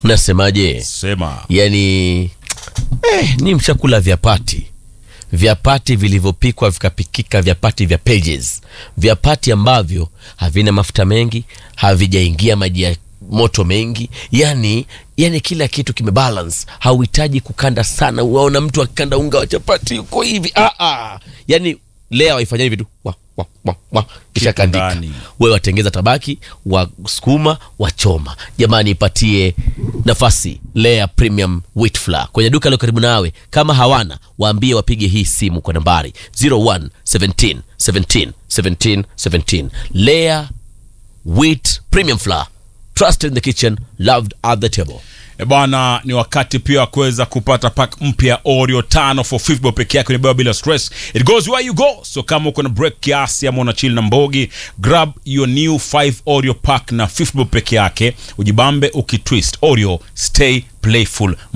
Mnasemaje? Sema. Yani eh, ni mshakula vyapati vyapati vilivyopikwa vikapikika, vyapati vya pages, vyapati ambavyo havina mafuta mengi, havijaingia maji ya moto mengi, yani yani kila kitu kimebalance. Hauhitaji kukanda sana, uwaona mtu akikanda unga wa chapati uko hivi ah, ah. Yani lea waifanya hivi tu wa, wa, wa, wa. kisha kandika ndani. wewe watengeza tabaki wasukuma wachoma. Jamani, ipatie nafasi Lea Premium Wheat Flour kwenye duka lilo karibu nawe. Kama hawana waambie wapige hii simu kwa nambari 01 17 17 17 17. Lea Wheat Premium Flour, trusted in the kitchen, loved at the table. E bwana, ni wakati pia wa kuweza kupata pack mpya Oreo tano for 50 bob peke yake, ni beba bila stress, it goes where you go. So kama uko na break kiasi ama una chill na mbogi, grab your new 5 Oreo pack na 50 bob peke yake, ujibambe ukitwist. Oreo, stay playful.